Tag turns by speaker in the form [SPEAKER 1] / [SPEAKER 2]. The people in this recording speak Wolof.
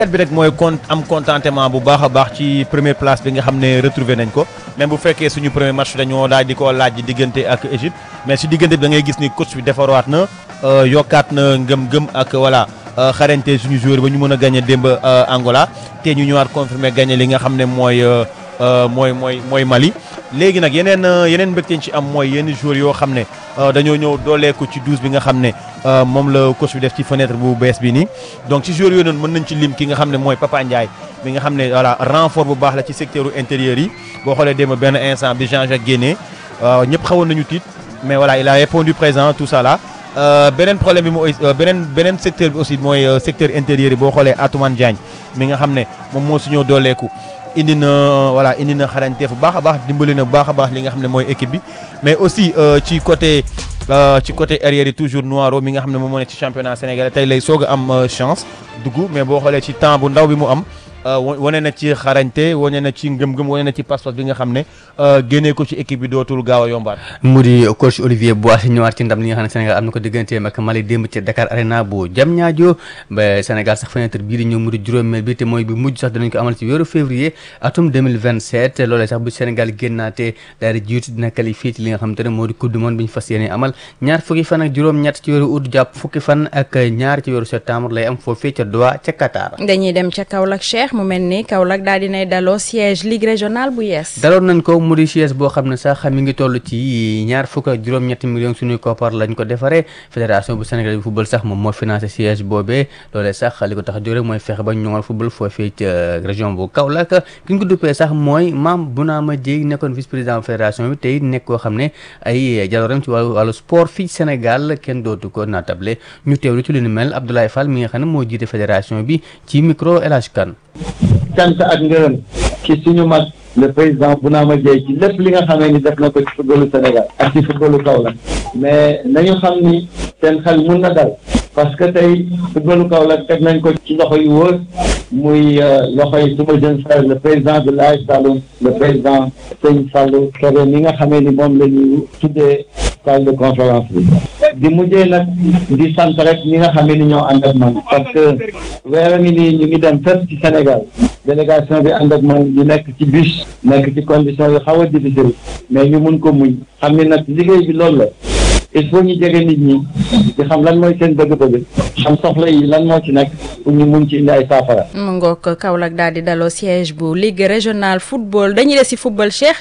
[SPEAKER 1] bi rek mooy con am contentement bu baax a baax ci première place bi nga xam ne retrouvé nañ ko même bu fekkee suñu premier match dañoo daal di ko laaj diggante ak Égypte mais si diggante bi da ngay gis ni coach bi defaraat na yokkaat na ngëm-ngëm ak voilà xarañte suñu joueur ba ñu mën a gagné démb Angola te ñu ñëwaat confirmé gagné li nga xam ne mooy mooy mooy mooy Mali. léegi nag yeneen yeneen mbégte ci am mooy yenn joueurs yoo xam ne dañoo ñëw dooleeku ci douze bi nga xam ne moom la coach bi def ci fenêtre bu bees bi nii donc ci joueurs yooyu noonu mën nañ ci lim ki nga xam ne mooy Papa Ndiaye mi nga xam ne voilà renfort bu baax la ci secteur intérieur yi boo xoolee démb benn instant bi Jean-Jacques génnee ñëpp xawoon nañu tiit mais voilà il a répondu présent tout ça là beneen problème bi mooy beneen beneen secteur bi aussi mooy secteur intérieur yi boo xoolee Atoumane Diagne mi nga xam ne moom moo su ñëw dooleeku indi na voilà indi na xarañte bu baax a baax dimbali na bu baax a baax li nga xam ne mooy équipe bi mais aussi ci côté ci côté arrière yi toujours Noiro mi nga xam ne moom moo nekk ci championnat sénégalais tey lay soog a am chance dugg mais boo xoolee ci temps bu ndaw bi mu am wane na ci xarañte wane na ci ngëm-ngëm wane na ci passeport bi nga xam ne génnee ko ci équipe bi dootul gaaw a yombaat.
[SPEAKER 2] mu di coach Olivier Boissy ñëwaat ci ndam li nga xam ne Sénégal am na ko digganteem ak Mali démb ci Dakar Arena bu Diamniadio ba Sénégal sax fenêtre bii di ñëw mu di juróomeel bi te mooy bi mujj sax dinañ ko amal ci weeru février atum 2027 loolee sax bu Sénégal génnaatee daal di jiitu dina qualifié ci li nga xam te ne moo di coupe du monde bi ñu fas yéene amal ñaar fukki fan ak juróom-ñett ci weeru août jàpp fukki fan ak ñaar ci weeru septembre lay am foofee ca Doha ca Qatar.
[SPEAKER 3] dañuy dem ca Kaolack Cheikh mu mel ni Kaolack daal dinay daloo siège ligue régionale bu yees.
[SPEAKER 2] daloon nañ ko mu di siège boo xam ne sax mi ngi toll ci ñaar fukk ak juróom-ñetti millions suñuy koppar lañ ko defaree fédération bu Sénégal bu football sax moom moo financé siège boobee loolee sax li ko tax a jóg rek mooy fexe ba ñoŋal football foofee ca région bu Kaolack ki ñu ko duppee sax mooy Mame Bounama Dièye nekkoon vice président fédération bi tey nekk koo xam ne ay jaloorem ci wàllu wàllu sport fii Sénégal kenn dootu ko naatable ñu teewlu ci lu ni mel Abdoulaye Fall mi nga xam ne moo jiite fédération bi ci micro El Hadj Kane
[SPEAKER 4] cant ak ngërëm ci suñu mag le président Bounama Dièye ci lépp li nga xamee ni def na ko ci footballu Sénégal ak ci footballu Kaolack mais nañu xam ni seen xel mun na dal parce que tey footballu Kaolack teg nañ ko ci loxo yu wóor muy loxo yi suma jeune frère le président de l'AS Saloum le président Sëñ Fallou Kébé mi nga xamee ni moom la ñu tuddee salle de conférence bi di mujjee nag di sant rek ñi nga xamee ni ñoo ànd ak man parce que weer a ngi nii ñu ngi dem fépp ci Sénégal délégation bi ànd ak man ñu nekk ci bus nekk ci condition yu xaw a difficile mais ñu mun ko muñ xam ni nag liggéey bi loolu la il faut ñu jege nit ñi di xam lan mooy seen bëgg-bëgg xam soxla yi lan moo ci nekk pour ñu mun ci indi ay saafara.
[SPEAKER 3] mu ngoog Kaolack daal di daloo siège bu ligue régionale football dañuy des si football Cheikh